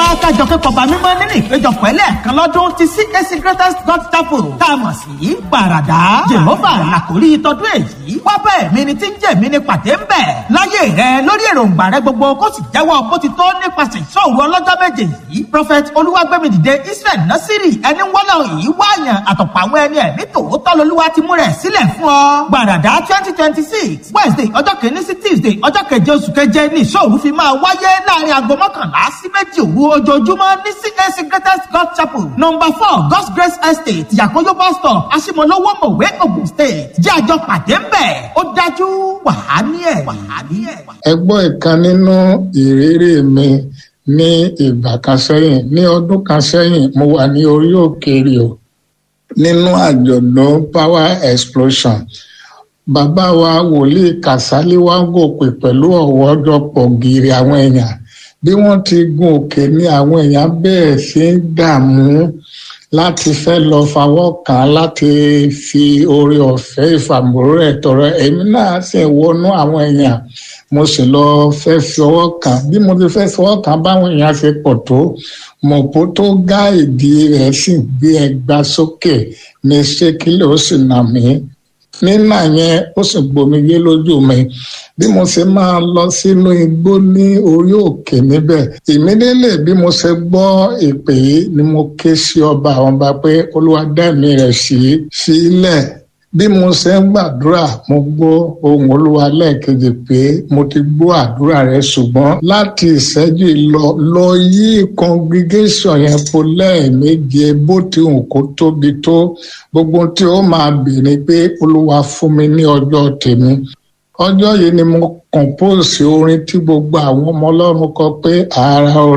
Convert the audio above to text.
kájọ pé kọba mímọ́ nínú ìpéjọpọ̀ ẹlẹ́ẹ̀kan lọ́dún ti CAC Greatest God Chapel tá a mọ̀ sí gbàràdá Jehova làkórí tọdún èyí wá bẹ́ẹ̀ mi ni tí ń jẹ́ mi ni pàdé ń bẹ̀ láyé rẹ lórí èròǹgbà rẹ gbogbo kó sì jẹ́wọ́ bó ti tó nípasẹ̀ ìṣòro ọlọ́jọ́ méje yìí prophet olúwàgbẹ́mìdìde Israel Nasiri ẹni wọ́lọ̀ yìí wáyàn àtọ̀pọ̀ àwọn ẹni ẹ̀mí tòótọ́ lolúwa ti mú rẹ̀ sílẹ̀ fún ọ gbàràdá twenty twenty six Wednesday ọjọ́ kìíní sí Tuesday ọjọ́ keje oṣù keje ní ìṣòro fi máa wáyé láàrin aago mọ́kànlá sí méjì òru ojoojúmọ́ ní CAC Greatest God Chapel number four God's Grace Estate Yakoyo bus stop Asimolowo Mowe Ogun State jẹ́ àjọ pàdé ń bẹ̀ ó dájú wàhání ẹ̀ wàhání ẹ̀. ẹ gbọ́ ìkan nínú ìrírí mi ní ìgbà kan sẹ́yìn ní ọdún kan sẹ́yìn mo wà ní orí òkè Rio nínú àjọ̀dún power explosion bàbá wa wòlíì Kàsálí wá gòkè pẹ̀lú ọ̀wọ́jọpọ̀ gírí àwọn èèyàn bí wọ́n ti gun òkè ní àwọn èèyàn bẹ̀rẹ̀ sí í dààmú láti fẹ́ lọ fawọ́ kàn án láti fi oore ọ̀fẹ́ ìfàmúrò ẹ̀ tọrọ èmi náà sì wọnú àwọn èèyàn mo sì lọ fẹ́ fi ọwọ́ kàn bí mo ti fẹ́ fọwọ́ kàn báwọn èèyàn ṣe pọ̀ tó mọ̀pó tó gá ìdí rẹ̀ sì gbé ẹgbà sókè ní ṣékílẹ̀ ó sì nà mí nínà yẹn ó sì gbomijé lójú mi bí mo ṣe máa lọ sínú igbó ní orí òkè níbẹ̀ ìmídélé bí mo ṣe gbọ́ ìpè yìí ni mo ké sí ọba àwọn ọba pé olúwa dá mi rẹ̀ sí sílẹ̀ bí mo ṣe ń gbàdúrà mo gbọ́ ohùn olúwa lẹ́ẹ̀kejì pé mo ti gbọ́ àdúrà rẹ ṣùgbọ́n láti ìṣẹ́jú lọ lọ yí congregation yẹn po lẹ́ẹ̀méje bó ti hùn kó tóbi tó gbogbo tí ó máa bèèrè pé olúwa fún mi ní ọjọ́ tèmi ọjọ́ yìí ni mo compose orin tí gbogbo àwọn ọmọ ọlọ́run kọ pé ara